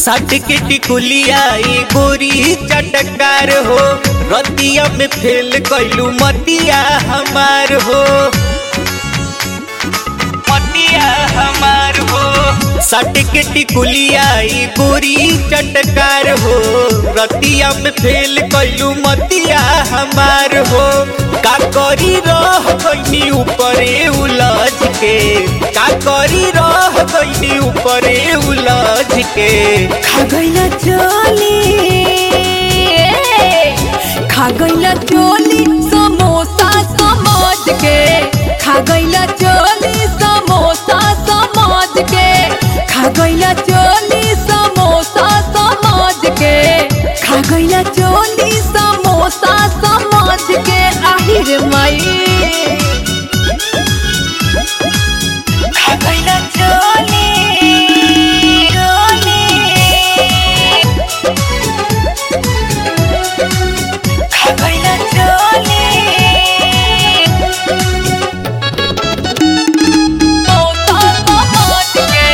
सट के टिकुलिया ई गोरी चटकार हो रतिया में फेल कैलू मतिया हमार हो मतिया हमार हो सट के टिकुलिया ई गोरी चटकार हो रतिया में फेल कैलू मतिया हमार हो का करी रह गईनी ऊपरे उलझ के का करी रह गईनी ऊपरे उलझ के खा गईला चोली खा गईला चोली समोसा समझ के खा गईला चोली समोसा समझ के खा गईला चोली समोसा समझ के खा गईला चोली समोसा समझ के आहिर माई खा गईला चोली चोली खा गईला चोली समोसा समझ के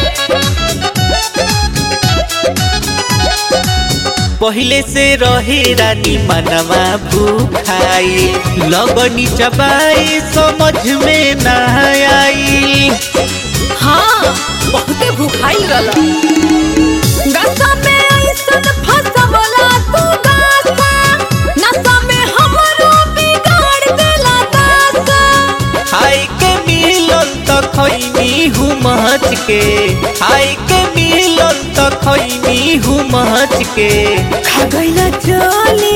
पहिले से रहे रानी मनवा भूखाई लगनी चबाई समझ में ना आई हाँ बहुते भूखाई रहला गसा में ऐसन फसवला तू गासा नशा में हमरो बिगाड़ देला दासा हाय के मिलन त खैनी हूँ महच के हाय के मिलन त खैनी हूँ महच के खा गईला चोली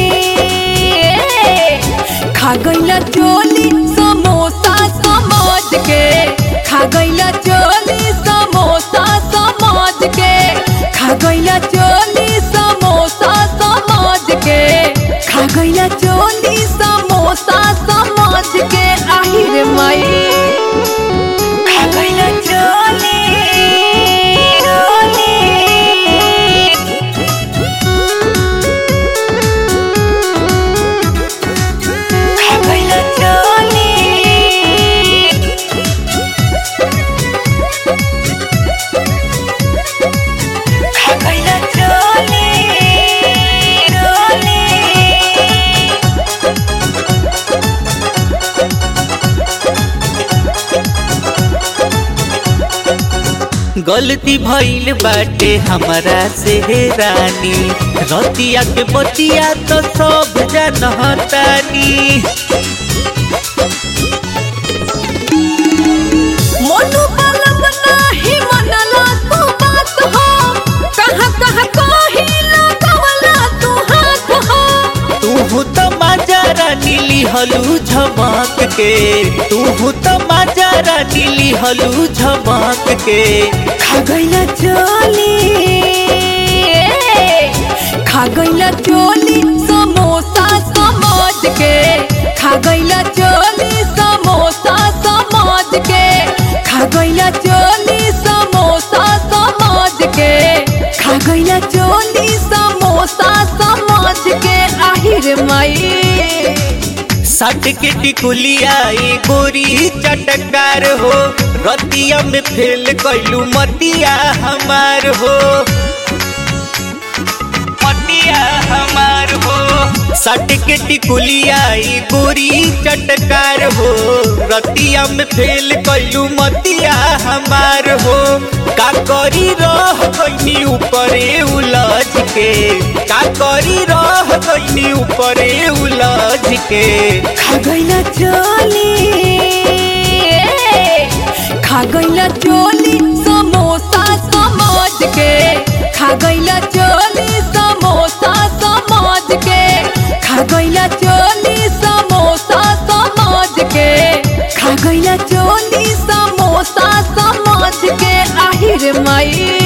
खा गईला चोली समोसा समझ के खा गईला चोली समोसा समझ के खा गईला चोली समोसा समझ के खा गईला चोली समोसा समझ के आहिर माई खा गईला चोली चोली खा गईला चोली खा गईला चोली चोली गलती भइल बाटे हमरा से रानी रतिया के बतिया तो सब जानतानी मोनू बलब नाही मनला तू बात हो कहाँ कहाँ कही लगवला तू हाथ हो तू तो माजा रानी लिहलू झमक के तू तो माजा रानी लिहलू झमक के खा गईला चोली खा गईला चोली समोसा समझ के खा गईला चोली समोसा समझ के खा गईला चोली समोसा समझ के खा गईला चोली समोसा समझ के आहिर माई सट के टिकुलिया ई गोरी चटकार हो रतिया में फेल कैलू मतिया हमार हो मतिया हमार हो सट के टिकुलिया ई गोरी चटकार हो रतिया में फेल कैलू मतिया हमार हो का करी रह गईनी ऊपरे उलझ के का करी रह गईनी ऊपरे उलझ के खा गईला चोली खा गईला चोली समोसा समझ के खा गईला चोली समोसा समझ के खा गईला चोली समोसा समझ के खा गईला चोली समोसा समझ के आहिर माई